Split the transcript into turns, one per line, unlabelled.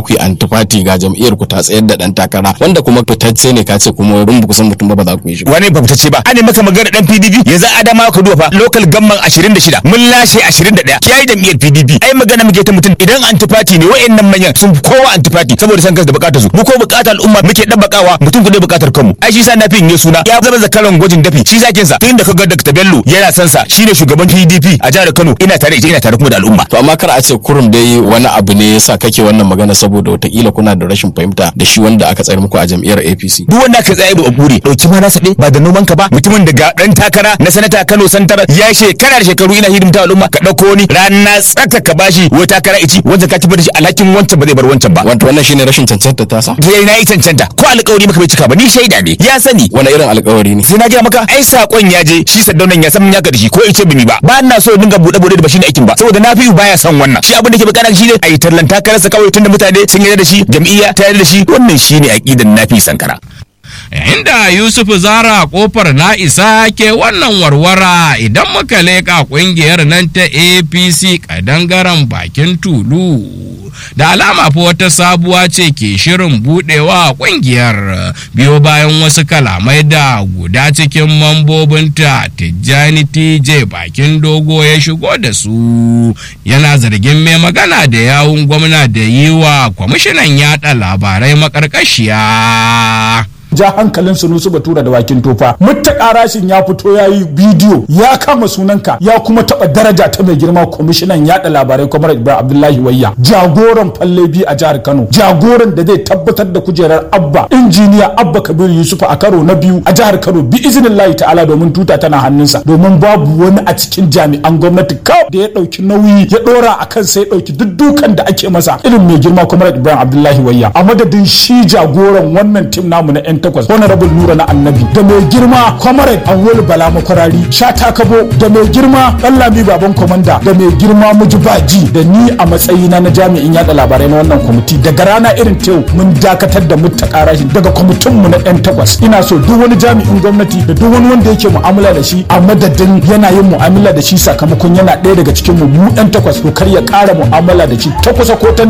ku yi antifati ga jam'iyyar ku ta tsayar da dan takara wanda kuma fitacce ne ka ce kuma wurin ku san mutum ba ba za ku yi shi ba
wani ba fitacce ba ana maka magana dan PDP yanzu adama ka duba fa local gamman 26 mun lashe 21 yayi jam'iyyar PDP ai magana muke ta mutum idan antifati ne wayannan manyan sun kowa antifati saboda san kansu da bukatar su mu ko bukatar al'umma muke dabbakawa mutum ku ne bukatar kanmu ai shi sa na fi yin suna ya zama zakaran gwajin dafi shi zakin sa tun da kaga Dr. Bello yana san sa shine shugaban PDP a jihar Kano ina tare ita ina tare kuma da al'umma
to amma kar a ce kurum dai wani abu ne yasa kake wannan magana saboda watakila kuna da rashin fahimta da shi wanda aka tsayar muku a jam'iyyar APC
duk wanda ka tsaye da bure dauki ma nasa ba da noman ka ba mutumin da ga dan takara na sanata Kano Santara ya shekara da shekaru ina hidimta al'umma ka dauko ni rana tsaka ka bashi wata takara ici wanda ka tabbata shi alhakin wancan ba zai bar wancan ba
wato wannan shine rashin cancanta ta sa
sai na yi cancanta ko alƙawari maka bai cika ba ni shaida ne ya sani
wani irin alƙawari ne
sai na gaya maka ai sakon ya je shi saddaunan ya san ya da shi ko in ce bimi ba ba ina so dinga bude bude da ba shine aikin ba saboda na fi baya son wannan shi abin da ke bukata shine a yi tallan takararsa kawai tunda mutane sun yarda da shi jam'iyya ta yarda da shi wannan shine aqidan nafi sankara
yayin da Yusuf Zara kofar na isa ke wannan warwara idan muka leƙa ƙungiyar nan ta APC kadangaren bakin tulu da alama fa wata sabuwa ce ke shirin budewa ƙungiyar biyo bayan wasu kalamai da guda cikin mambobinta Tijjani TJ bakin dogo ya shigo da su yana zargin mai magana da yawun gwamna da yi wa kwamishinan yada labarai makarkashiya.
ja hankalin sunusu batura da wakin tofa mutta rashin ya fito ya yi bidiyo ya kama sunanka ya kuma taba daraja ta mai girma kwamishinan yada labarai kwamar ibrahim abdullahi wayya jagoran falle bi a jihar kano jagoran da zai tabbatar da kujerar abba injiniya abba kabiru yusuf a karo na biyu a jihar kano bi izinin layi ta'ala domin tuta tana hannunsa domin babu wani a cikin jami'an gwamnati kawai da ya dauki nauyi ya dora a kan sai ya dauki duk dukan da ake masa irin mai girma kwamar ibrahim abdullahi wayya a madadin shi jagoran wannan tim namu na 'yan takwas honorable nura na annabi da mai girma comrade awol bala makwarari shata kabo da mai girma ɗanlami baban komanda da mai girma mujibaji da ni a matsayina na jami'in yada labarai na wannan kwamiti daga rana irin tew mun dakatar da muttaka rashin daga kwamitin mu na yan takwas ina so duk wani jami'in gwamnati da duk wani wanda yake mu'amala da shi a madadin yana yin mu'amala da shi sakamakon yana ɗaya daga cikin mu mu yan takwas to kar ya ƙara mu'amala da shi ta kusa ko ta